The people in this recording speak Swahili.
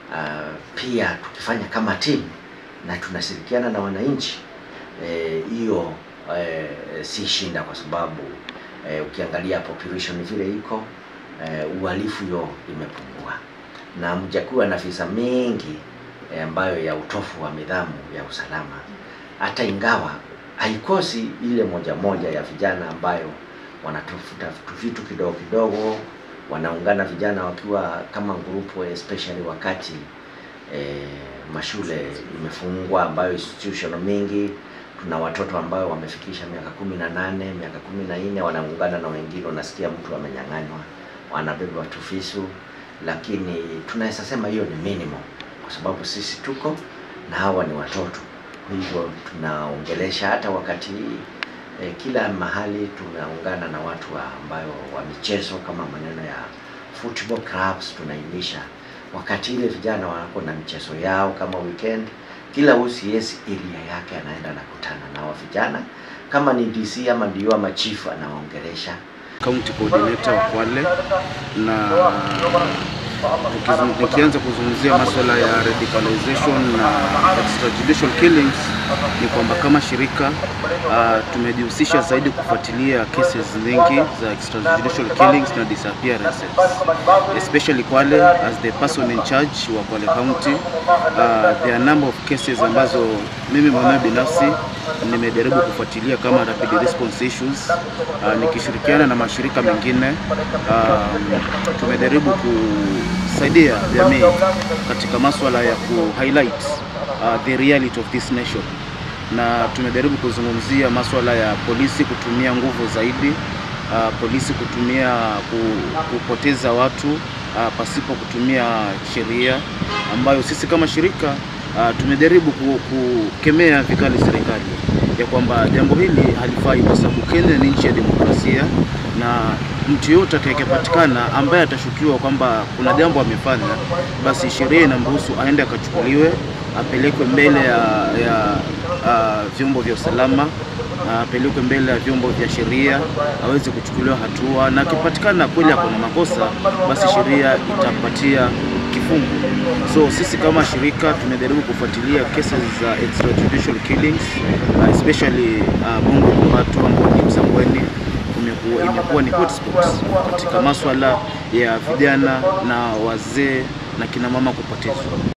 uh, pia tukifanya kama timu na tunashirikiana na wananchi hiyo eh, eh, si shinda kwa sababu eh, ukiangalia population vile iko eh, uhalifu yo imepungua na mjakuwa na visa mingi eh, ambayo ya utofu wa nidhamu ya usalama, hata ingawa haikosi ile moja moja ya vijana ambayo wanatafuta vitu kidogo kidogo, wanaungana vijana wakiwa kama grupu, especially wakati eh, mashule imefungwa, ambayo institution mingi tuna watoto ambao wamefikisha miaka kumi na nane miaka kumi na nne wanaungana na wengine, unasikia mtu amenyang'anywa, wanabeba tufisu, lakini tunaweza sema hiyo ni minimum, kwa sababu sisi tuko na hawa ni watoto. Kwa hivyo tunaongelesha hata wakati eh, kila mahali tunaungana na watu wa ambayo wa michezo kama maneno ya football clubs, tunainisha wakati ile vijana wako na michezo yao kama weekend kila OCS area yake anaenda nakutana na wa vijana, kama ni DC ama ndio ama chief anawaongelesha. County coordinator wa Kwale na tukizung- nikianza kuzungumzia masuala ya radicalization na extrajudicial killings, ni kwamba kama shirika uh, tumejihusisha zaidi kufuatilia cases nyingi za extrajudicial killings na disappearances especially Kwale as the person in charge wa Kwale County uh, there are number of cases ambazo mimi mwenyewe binafsi nimejaribu kufuatilia kama rapid response issues uh, nikishirikiana na mashirika mengine um, tumejaribu kusaidia jamii katika masuala ya ku highlight uh, the reality of this nation na tumejaribu kuzungumzia masuala ya polisi kutumia nguvu zaidi uh, polisi kutumia ku, kupoteza watu uh, pasipo kutumia sheria ambayo sisi kama shirika uh, tumejaribu ku- kukemea vikali serikali ya kwamba jambo hili halifai kwa sababu Kenya ni nchi ya demokrasia na mtu yoyote atakayepatikana ambaye atashukiwa kwamba kuna jambo amefanya, basi sheria inamruhusu aende akachukuliwe, apelekwe mbele ya, ya uh, vyombo vya usalama apelekwe mbele ya vyombo vya sheria aweze kuchukuliwa hatua, na akipatikana kweli ako na makosa, basi sheria itampatia kifungu. So sisi kama shirika tunajaribu kufuatilia cases za extrajudicial killings uh, especially uh, Bongo Mbato ambao ni Msambweni kumekuwa imekuwa ni hotspot katika maswala ya vijana na wazee na kina mama kupotezwa.